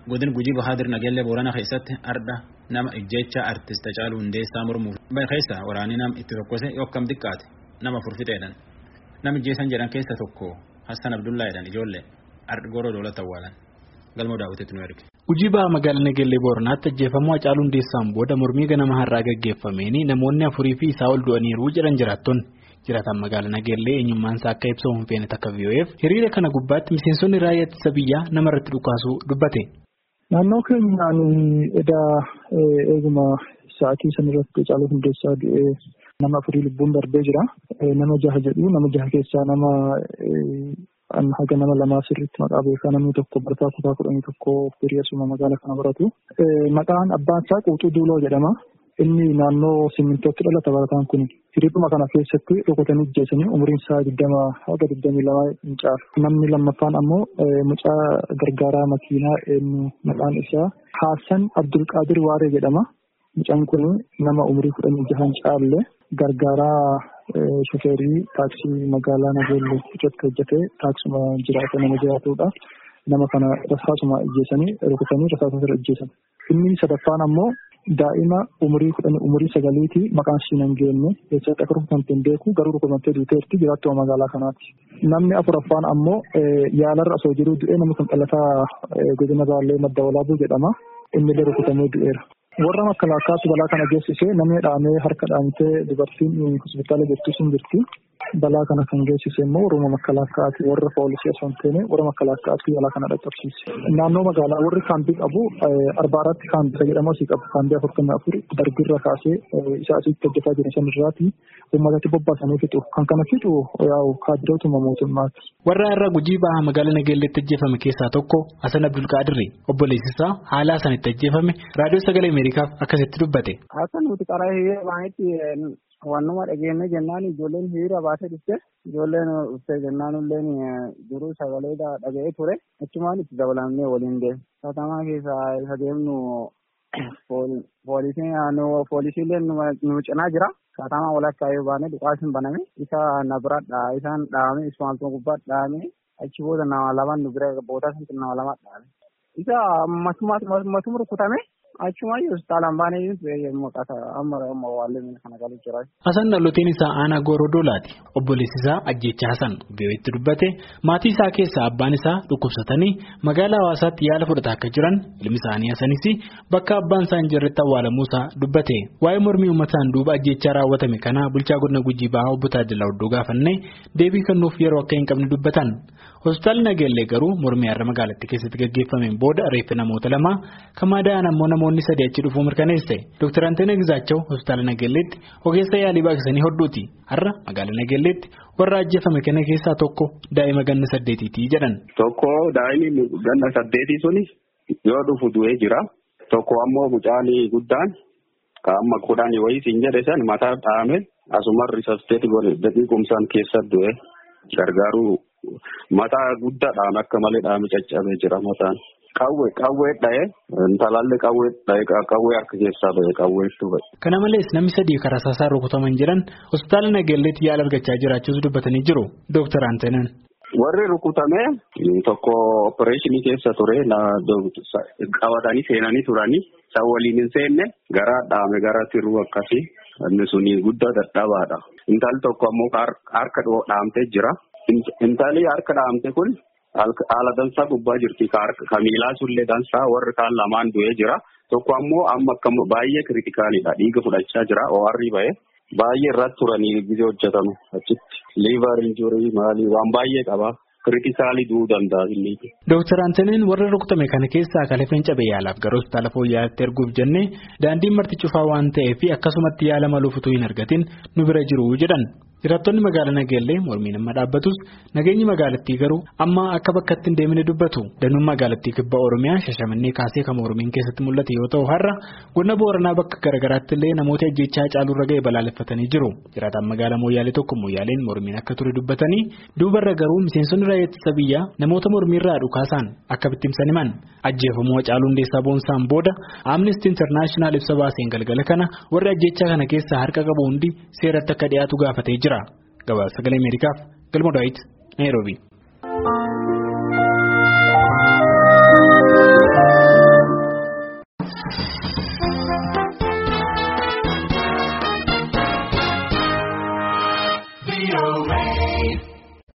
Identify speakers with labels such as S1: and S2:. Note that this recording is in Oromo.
S1: godin gujii bahaadir nageellee boorana keessatti arda nama ijjecha artist Hacaaluu Hundeessaa mormuuf keessa waraanii nam itti tokkose yookkam xiqqaate nama furfixeedhan nam ijjeessan jedhan keessa tokko Hassan Abdullaa jedhan ijoollee ardi goroo doolata awwaalan galmoo daawwitetti nu erge.
S2: Gujii baha magaalaa Nageellee Booranaatti ajjeefamuu Hacaaluu Hundeessaan booda mormii ganama har'aa gaggeeffameen namoonni afurii fi isaa ol du'aniiru jedhan jiraattonni. Jiraataan magaalaa Nageellee eenyummaan isaa akka ibsamu hin feene takka VOF hiriira kana gubbaatti miseensonni raayyaa ittisa biyyaa namarratti dhukaasuu dubbate.
S3: Naannoo keenyaan edaa eeguma sa'aatii sanarratti Hacaaluu Hundeessaa du'ee nama afurii lubbuun darbee jira. Nama jaha jedhu nama jaha keessaa nama haga nama lamaa sirriitti maqaa beekaa namni tokko barataa kutaa kudhanii tokko hiriyeessuma magaalaa kana baratu. Maqaan abbaan isaa Quuxuu Duuloo jedhama. Inni naannoo simmintootti dhalata barataan kun hiriiruma kana keessatti rukutanii ajjeesanii umriin isaa digdama haga digdamii lama hin caalu. Namni lammaffaan ammoo mucaa gargaaraa makiinaa eenyu maqaan isaa Haassan Abdulqaadir Waaree jedhama. Mucaan kun nama umrii kudhanii jahan caalle gargaaraa shofeerii taaksii magaalaa Nageellee irratti hojjetee taaksuma jiraata nama jiraatudha. Nama kana rasaasuma ajjeesanii rukutanii rasaasa irra ajjeesan. Inni sadaffaan ammoo daa'ima umurii kudhanii umurii sagaliiti maqaan ishii hin geenye keessatti akka rukutamte hin beeku garuu rukutamtee duuteerti jiraattuma magaalaa kanaati. Namni afuraffaan ammoo yaalarra osoo jiruu du'ee namni kun dhalataa godina baallee madda walaabuu jedhama. Inni illee rukutamee du'eera. Warra makkalaakaatu balaa kana geessisee namni dhaamee harka dhaamtee dubartiin hospitaala jirtu sun jirti. Balaa kana kan geessise immoo warra makkalaakaati warra poolisii osoo hin taane warra makkalaakaati balaa kana dhaqqabsiise. Naannoo magaalaa warri kaambii qabu arbaaratti kaambii jedhamu asii qabu kaambii afurtamii afur darbirra kaasee isa asitti hojjetaa jiran san irraati uummatatti bobbaasanii fixu. Kan kana fixu yaa'u kaadirootuma mootummaati.
S2: Warra irra gujii baha magaalaa Nageelleetti ajjeefame keessaa tokko Hasan Abdulqaadirri obboleessisaa haala sanitti ajjeefame raadiyoo sagalee Ameerikaaf akkasitti dubbate.
S4: Akka nuti karaa hiriira baay'eetti wannuma dhageenne jennaan ijoolleen hiriira baasee dhufte ijoolleen dhuftee jennaan illeen duruu sagalee dhaga'ee ture achumaan itti dabalamnee waliin deemu. Katamaa keessaa isa deemnu poolisiileen nu cinaa jira. Katamaa walakkaa yoo baane dhukaasiin baname isa na bira isaan dhaame ismaaltuma gubbaa dhaame achi booda nama lama nu bira boodaa sanatti nama lama dhaame. Isa matuma rukutame achuma hospitaalaan baanee maqaa amma amma waallee kana galu jira.
S2: Hasan dhaloteen isaa aanaa gooroo doolaati. Obboleessi isaa ajjecha Hasan VOA'tti dubbate maatii isaa keessaa abbaan isaa dhukkubsatanii magaalaa hawaasaatti yaala fudhataa akka jiran ilmi isaanii Hasanis bakka abbaan isaa hin jirretti awwaalamuu isaa dubbate. Waa'ee mormii uummataan duuba ajjechaa raawwatame kana bulchaa godina Gujii Bahaa obbo Taajilaa Oddoo gaafannee deebii kennuuf yeroo akka hin qabne dubbatan. Hospitaalli Nageellee garuu mormii har'a magaalattii keessatti gaggeeffameen booda reeffi namoota lama kan madaa'an ammoo namoonni sadii achi dhufuu mirkaneesse. Dr. Anteena Gizaachaw hospitaala Nageelleetti ogeessa yaalii baaqsanii hodhuuti. Har'a magaalaa Nageelleetti warra ajjeefame kana keessaa tokko daa'ima ganna saddeetiiti jedhan.
S5: Tokko daa'imni ganna saddeetii suni yoo dhufu du'ee jira. Tokko ammoo mucaan guddaan kan amma kudhanii wayii siin jedhe san mataa dhaame asuma risasteeti godhe daqiiqumsaan keessa du'e gargaaruu mataa guddaadhaan akka malee dhaame caccabee jira mataan. Qawwee qawwee dha'ee intalaallee qawwee dha'ee qawwee harka keessaa ba'e qawweetu ba'e.
S2: Kana malees namni sadii karaa saasaa rukutaman jiran hospitaala Nageelleetti yaala argachaa jiraachuus dubbatanii jiru. Dooktar Anteenan.
S5: Warri rukutame tokko opereeshinii keessa ture qabatanii seenanii turanii san waliin hin seenne garaa dhaame gara tiruu akkasii inni suni guddaa dadhabaadha. Intalli tokko ammoo harka dhaamtee jira. Intalli harka dhaamte kun haala dansaa gubbaa jirti ka miilaa sullee dansaa warri kaan lamaan du'ee jira. Tokko ammoo amma akka baay'ee kiritikaalidha dhiiga fudhachaa jira ORI ba'e. Baay'ee irratti turanii gisee hojjetamu achitti liivar injurii maalii waan baay'ee qaba. Kiritikaalii du'uu danda'a inni.
S2: Dooktar Anteeniin warra rukutame kana keessaa kalafeen cabee yaalaaf gara hospitaala fooyya'aatti erguuf jennee daandiin marti cufaa waan ta'eef akkasumatti yaala maluuf utuu hin argatin nu bira jiru jedhan. Jiraattonni magaalaa Nageellee mormiin amma dhaabbatus nageenyi magaalattii garuu amma akka bakkatti hin deemine dubbatu. Danuun magaalattii kibba Oromiyaa shashamannee kaasee kan mormiin keessatti mul'ate yoo ta'u har'a godina Booranaa bakka garaagaraatti illee namoota ajjechaa caaluurra ga'e balaaleffatanii jiru. Jiraataan magaalaa Mooyyaalee tokko Mooyyaaleen mormiin akka ture dubbatanii duubarra garuu miseensonni raayyaa ittisa biyyaa namoota mormiirraa dhukaasaan akka bittimsan himan. Ajjeefamuu Hacaaluu Hundeessaa Boonsaan booda Amnesty International ibsa baaseen galgala kana warri ajjechaa kana keessaa harka qabu hundi seeratti akka dhiyaatu gaafatee jira. Gabaasa sagalee Ameerikaaf Galma Daawit Naayiroobii.